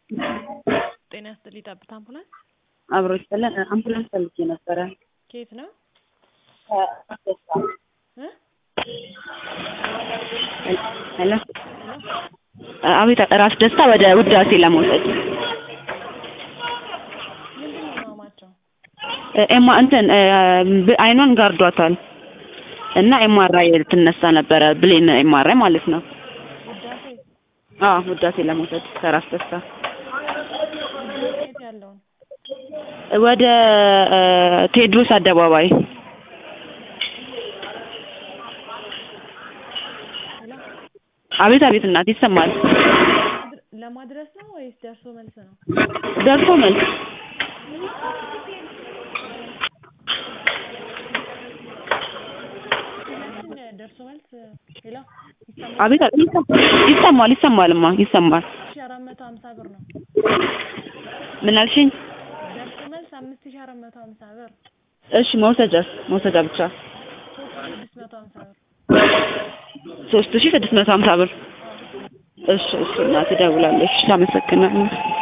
ጤና ይስጥልኝ ጠብታ አምቡላንስ አብሮ ይስጥልን። አምቡላንስ ፈልጌ ነበረ። ከየት ነው ከአስደሳ እ ሄሎ አቤት፣ ራስ ደስታ ወደ ውዳሴ ለመውሰድ ምንድን ነው ህመማቸው? ኤማ እንትን ብ- አይኗን ጋርዷታል እና ኤምአርአይ ልትነሳ ነበረ። ብሌን ኤምአርአይ ማለት ነው። ውዳሴ አዎ ውዳሴ ለመውሰድ ከራስ ደስታ ውዳሴ የት ያለውን ወደ እ፣ ቴዎድሮስ አደባባይ ሄሎ አቤት አቤት፣ እናት ይሰማል። ለማድረ- ለማድረስ ነው ወይስ ደርሶ መልስ ነው? ደርሶ መልስ ሁላችን ደርሶ መልስ ሄሎ ይሰማል? አቤት አቤት፣ ይሰማ- ይሰማል ይሰማልማ ይሰማል። ሺ አራት መቶ ሀምሳ ብር ነው። ምን አልሽኝ? ደርሶ መልስ አምስት ሺ አራት መቶ ሀምሳ ብር እሺ መውሰጃስ? መውሰጃ ብቻ ሶስት ሺ ስድስት መቶ ሀምሳ ብር ሶስት ሺህ ስድስት መቶ ሀምሳ ብር። እሺ እሺ እናት እደውላለሁ። እሺ አመሰግናለሁ።